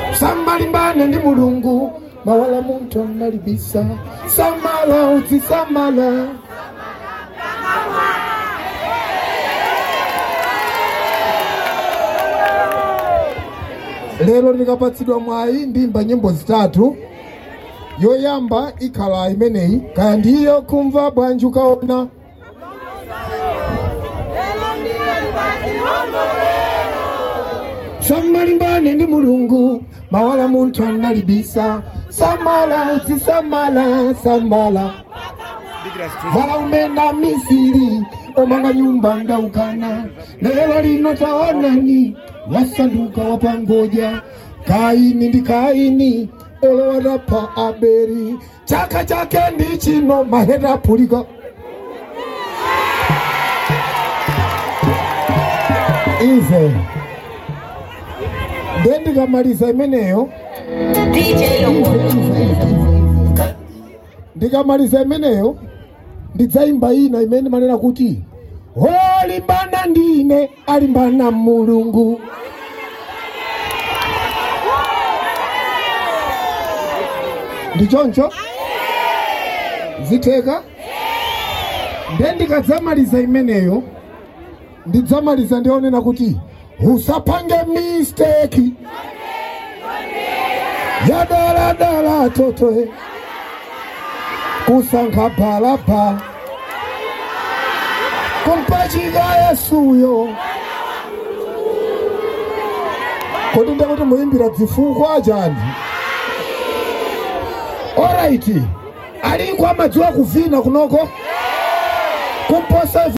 samalimbane ndi mulungu mawala munthu analibisa samala uzisamala lero ndikapatsidwa mwayi ndimba nyimbo zitatu yoyamba ikhala imeneyi kaya ndiyo kumva bwanji ukaona samalimbane ndi mulungu mawala munthu analibisa samala uzisamala samala vala umenda misiri omanga nyumba ndaukana lero lino taonani wasanduka wapangoja kaini ndi kaini olowadapa aberi chaka chake ndi chino mahera apulika ize nde ndikamaliza imeneyo ndikamaliza imeneyo ndidzaimba ina imene manena kuti olimbana ndine alimbana mulungu ndichoncho zitheka nde ndikadzamaliza imeneyo ndidzamaliza ndionena kuti usapange misteki ya daladala totoe kusankha bhalabhala kumpachika yesuyo kodi ndekuti muyimbira dzifukwa chani oraiti aliko amadziwa kuvina kunoko kumposa